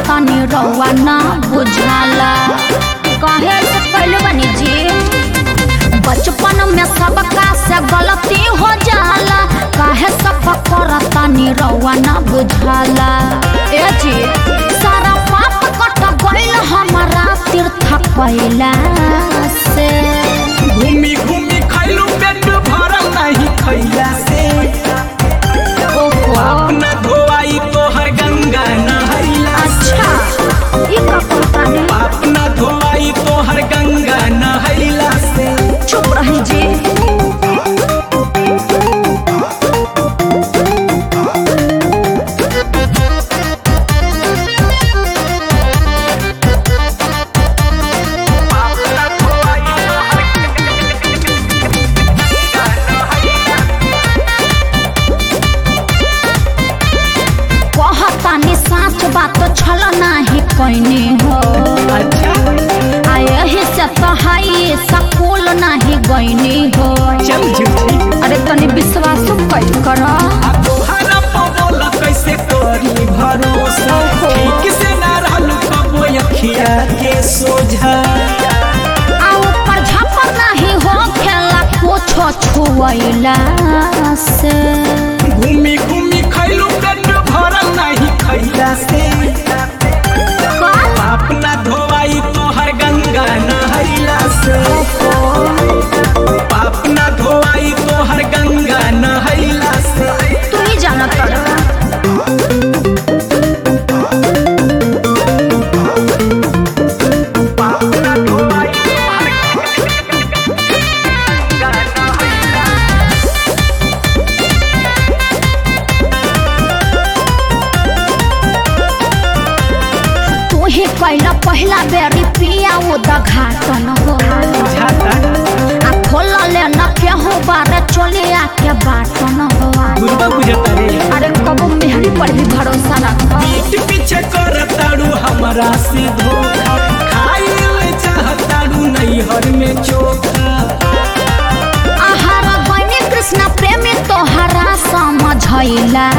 करतानी रउआ ना बुझाला कहे से पहले बनी जी बचपन में सबका से गलती हो जाला काहे सब करतानी रउआ ना बुझाला ए जी सारा पाप कट गइल हमारा तीर्थ कैला से घूमी घूमी खैलू पेट भरल नहीं खैला से ओहो अपना धोआई तोहर गंगा नहैला अच्छा ई का कहतानी अपना धोआई तोहर गंगा नहैला से चुप रही जी कहतानी साच बात छल नाही कैनी हो अच्छा आ यही से तो हाई सकुल नाही गईनी हो चल झूठी अरे तनी विश्वास कैल कर आ तोहरा पवल कैसे करी भरोसा ठीक से ना रहलू कबो अखिया के सोझा आ ऊपर झपर नाही हो खेला कुछो छुएला से घूमी घूमी खैलू पेट भरल नहीं खैला से का अपना धोआई तोहर गंगा नहैला से अपना धोआई तोहर गंगा नहैला से तू ही जाना पड़ेगा अपना धोआई तोहर तू ही कैला पहला बेरी पिया वो दघाटन हो झाता आ खोल ले न केहू बारे चले आके बाटन हो दुर्गा बुझता रे अरे कबो मेहरी पर भी भरोसा रख पीठ पीछे कर ताड़ू हमारा से धोखा खाई ले चाहताड़ू नैहर में चोखा आहार बने कृष्ण प्रेमी तोहरा समझैला